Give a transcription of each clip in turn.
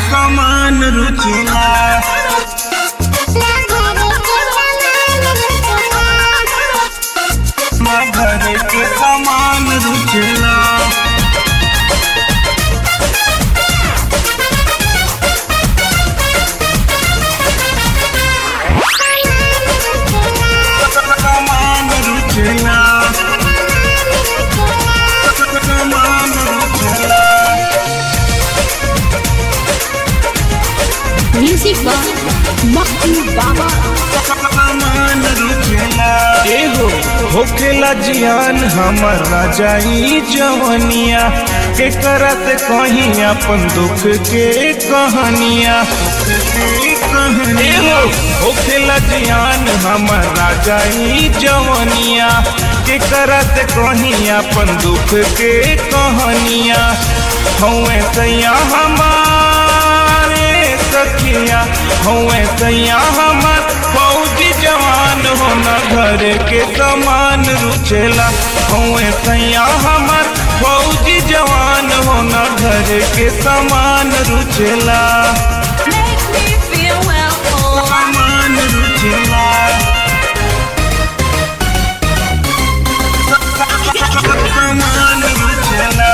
समान रुचिला ना घर के समान रुचिला समान रुचिला समान रुचिला Music by Makki Baba. समान रुचिला एगो होखेला जियान हमर राजाई जवनिया के करत कहीं अपन दुख के कहानिया एगो होखेला जियान हमर राजाई जवनिया के करत कहीं अपन दुख के कहानिया हौए सैया हमारे सखिया हौए सैया हमर फौजी जवान होना घर के समान रुचेला हौए सैया हमर फौजी जवान होना घर के समान रुचेला Make me feel welcome. समान रुचेला समान रुचेला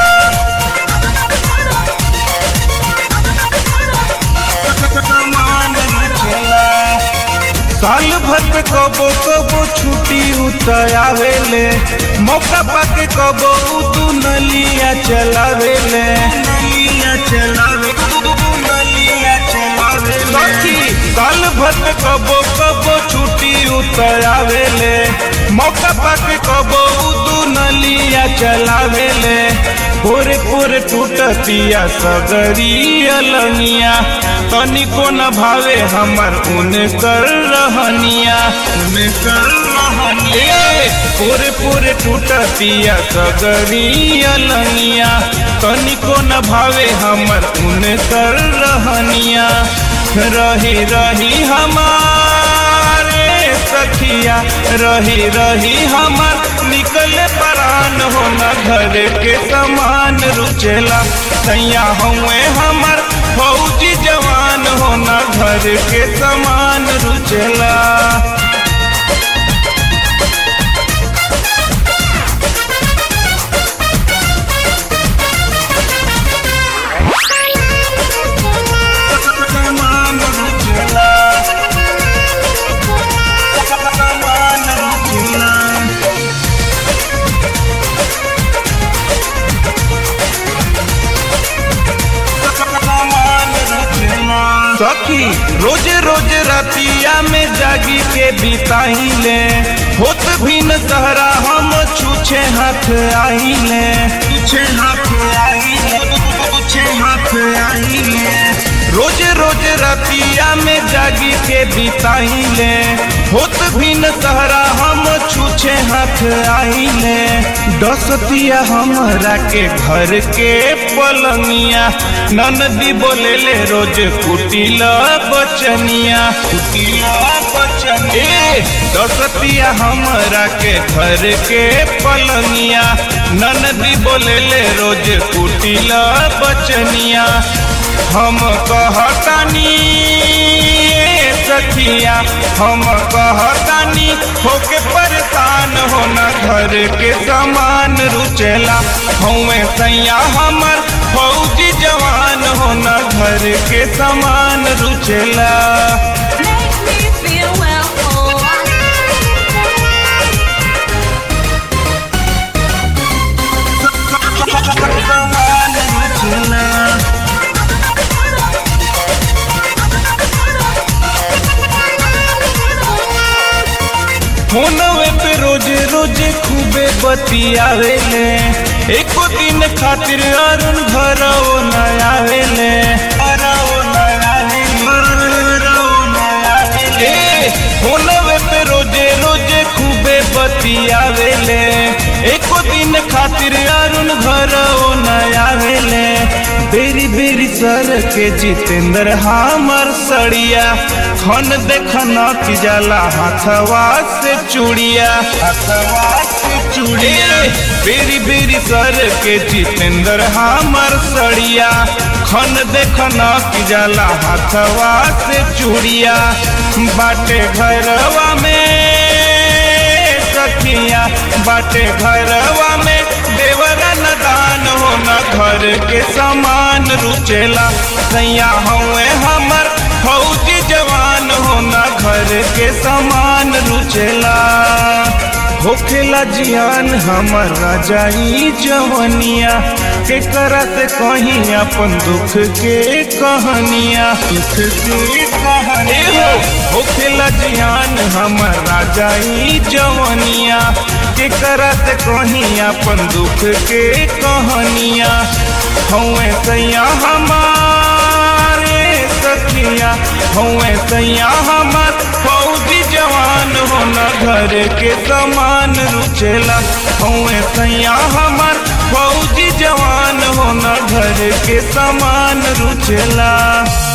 समान रुचेला साल भर पे कबो कबो छुट्टी उतर आवेले मौका पाके कबो तू नलिया चलावेले नलिया चलावे नलिया चलावे सखी साल भर पे कबो कबो छुट्टी उतर आवेले मौका पाके कबो तू नलिया चलावेले पूरे पूरे टूटतिया सगरी अलनिया तनिको न भावे हमर उन कर रहनिया उन कर रहनिया पूरे पूरे टूटतिया सगरी अलनिया तनिको न भावे हमर उन कर रहनिया रही रही हमारे सखिया रही रही हमर निकले परान होना घर के समान रुचेला सैया हुए हमर फौजी जवान होना घर के समान रुचेला समान रुचेला समान रुचेला सखी रोज रोज रतिया में जागी के बिताइले होत भी न सहरा हम छूछे हाथ आइले छूछे हाथ आइले छूछे हाथ आइले रोज रोज रतिया में जागी के बिताइले होत भी न सहरा हम छूछे हाथ आइले दसतिया हमरा के घर के पलंगिया ननदी बोले ले रोज कुटिल बचनिया कुटिल बचनिया दसतिया हमरा के घर के पलंगिया ननदी बोले ले रोज कुटिल बचनिया हम कहतानी ए सखिया हम कहतानी होके परेशान होना घर के समान रुचेला हमें सैया हमर फौजी जवान होना घर के समान रुचेला Make me feel welcome. समान रुचेला फोनवे पे रोजे रोजे खूबे बतियावेले एको दिन खातिर अरुण घर न आवेले ए, फोनवे पे रोजे रोजे खूबे बतियावेले एको दिन खातिर अरुण घर न आवेले बेरी बेरी सर के जितेंद्र हमर सड़िया खन देखन की जाला हाथवा से चूड़िया हाथवा से चूड़िया बेरी बेरी सर के जितेंद्र हमर सड़िया खन देखना की जाला हाथवा से चूड़िया बाटे घरवा में सखिया बाटे घरवा में देवरा न दान हो न घर के समान रुचेला सैया हवे हमर फौजी जवान हो न घर के समान रुचेला होखेला जियान हमर राजाई जवनिया के करत कहीं अपन दुख के कहानिया दुख के कहानी हो होखेला जियान हमर राजाई जवनिया के करत कहीं अपन दुख के कहानिया हवे सैया हमारे सखिया हवे सैया हमर फौजी जवान होना घर के समान रुचेला हवे सैया हमर फौजी जवान होना घर के समान रुचेला